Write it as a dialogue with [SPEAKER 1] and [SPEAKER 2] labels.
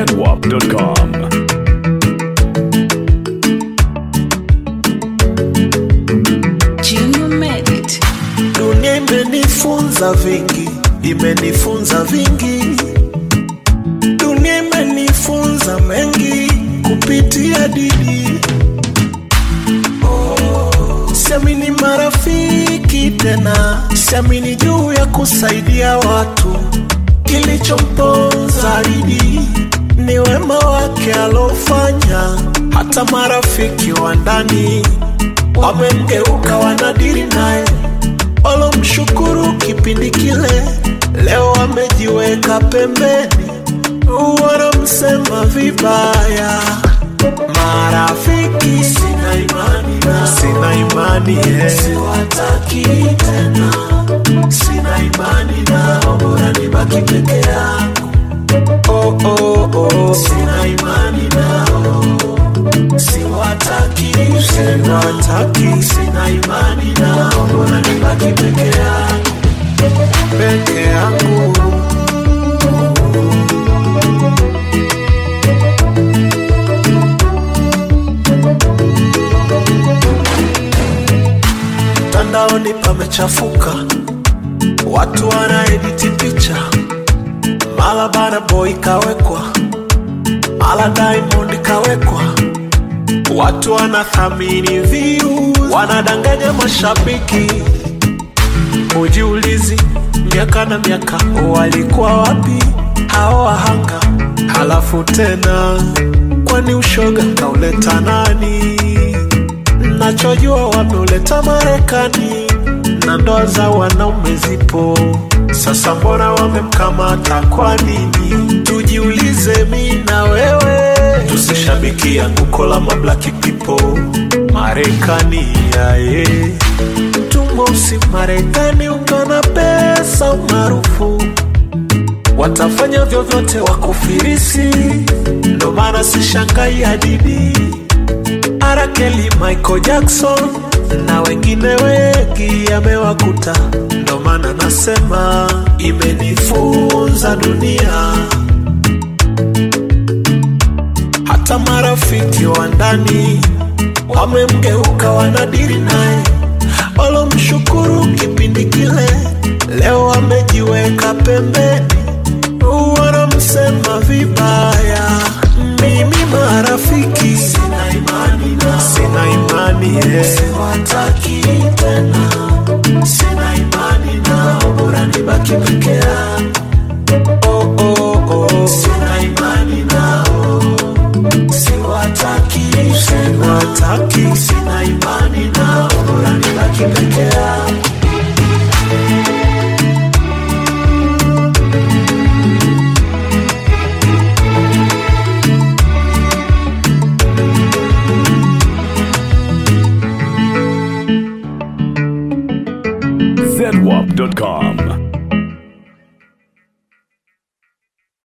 [SPEAKER 1] zedwap.com.
[SPEAKER 2] Junior made it.
[SPEAKER 3] Dunia imenifunza vingi, imenifunza vingi. Dunia imenifunza mengi kupitia Didi. Oh, siamini marafiki tena, siamini juu ya kusaidia watu. Kilichomponza Didi ni wema wake alofanya, hata marafiki wa ndani wamemgeuka, wanadiri naye walomshukuru kipindi kile, leo wamejiweka pembeni, wanamsema vibaya. Marafiki sina imani nao, sina imani eh. siwataki tena, sina imani nao, bora nibaki peke yangu. Oh, oh, oh. Sina imani nao siwataki, siwataki, sina imani nao, bora nibaki peke yangu, peke yangu. Mtandaoni pamechafuka, watu wanaediti picha, mala Burna Boy kawekwa, mala Diamond kawekwa Watu wanathamini views, wanadanganya mashabiki. Ujiulizi, miaka na miaka walikuwa wapi hao wahanga? Halafu tena, kwani ushoga kauleta nani? Nachojua wameuleta Marekani na ndoa za wanaume zipo sasa, mbona wamemkamata kwa nini? Tujiulize mi na wewe, tusishabiki anguko la mablaki people Marekani yaye tumosi Marekani ungana pesa umaarufu watafanya vyovyote wakufirisi, ndo maana sishangai hadidi Arakeli, Michael Jackson na wengine wengi yamewakuta, ndo maana nasema imenifunza dunia. Hata marafiki wa ndani wamemgeuka, wanadiri naye, walomshukuru kipindi kile, leo wamejiweka pembeni, wanamsema vibaya. Mimi marafiki sina imani nao, sina imani eh. siwataki tena, sina imani nao, bora nibaki peke yangu. Oh, oh, oh. Sina imani nao, siwataki, siwataki, sina imani nao, bora nibaki peke yangu.
[SPEAKER 1] zedwap.com.